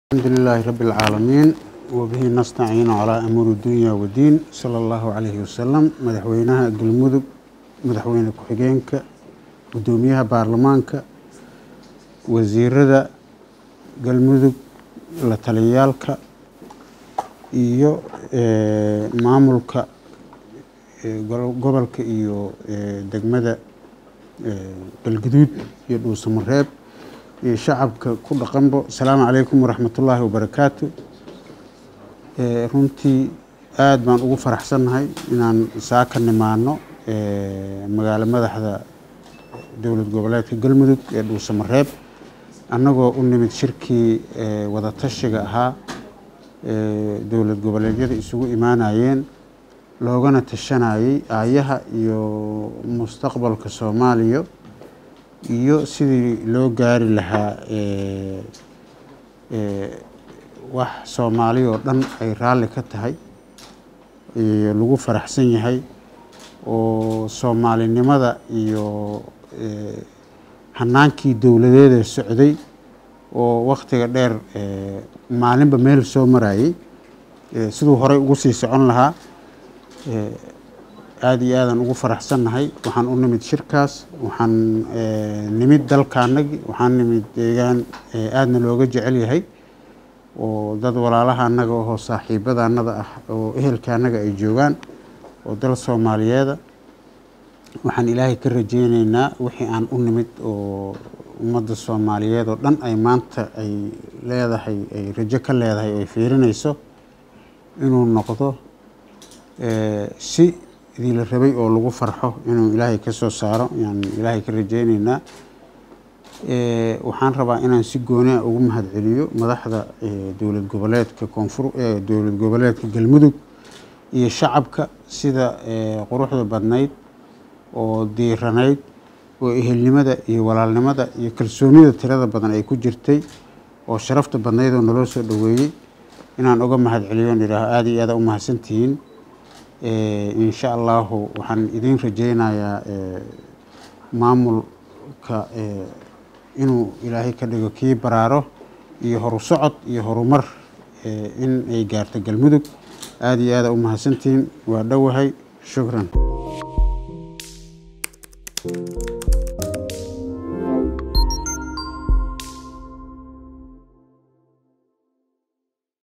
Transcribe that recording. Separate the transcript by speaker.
Speaker 1: الحمد لله رب العالمين وبه نستعين على أمور الدنيا والدين صلى الله عليه وسلم مدحوينها قلمدب مدحوين كحجينك قدوميها بارلمانك وزيردا قلمدب لتليالك iyo maamulka gobolka iyo degmada galguduud iyo dhuusamareeb iyo shacabka ku dhaqanbo asalaamu calaykum waraxmatullaahi wabarakaatu runtii aada baan ugu faraxsannahay inaan saa ka nimaano magaalo madaxda dowlad goboleedka galmudug ee dhuusamareeb annagoo u nimid shirkii wadatashiga ahaa dowlad goboleedyada isugu imaanayeen loogana tashanayay aayaha iyo mustaqbalka soomaaliya iyo sidii loo gaari lahaa wax soomaali oo dhan ay raalli ka tahay lagu faraxsan yahay oo soomaalinimada iyo hanaankii dowladeeda socday oo wakhtiga dheer maalinba meel soo marayay siduu horey ugu sii socon lahaa aada iyo aadaan ugu faraxsannahay waxaan u nimid shirkaas waxaan nimid dalkaanagi waxaan nimid deegaan aadna looga jecel yahay oo dad walaalaha annaga oo saaxiibada annada ah oo ehelka annaga ay joogaan oo dal soomaaliyeeda waxaan ilaahay ka rajeyneynaa wixii aan u nimid oo ummadda soomaaliyeed oo dhan ay maanta ay leedahay ay rajo ka leedahay ay fiirinayso inuu noqdo si idii la rabay oo lagu farxo inuu ilaahay ka soo saaro ayaan ilaahay ka rajeyneynaa waxaan rabaa inaan si gooniah ugu mahadceliyo madaxda dowlad goboleedka koonfur dowlad goboleedka galmudug iyo shacabka sida quruxda badnayd oo diiranayd oo ehelnimada iyo walaalnimada iyo kalsoonida tirada badan ay ku jirtay oo sharafta badnayd oo naloo soo dhoweeyey inaan uga mahadceliyo on idhaaho aada iyo aada u mahadsantihiin insha allahu waxaan idiin rajeynayaa maamulka inuu ilaahay ka dhigo kii baraaro iyo horu socod iyo horumar in ay gaarto galmudug aada iyo aada u mahadsantihiin waa dhowahay shukran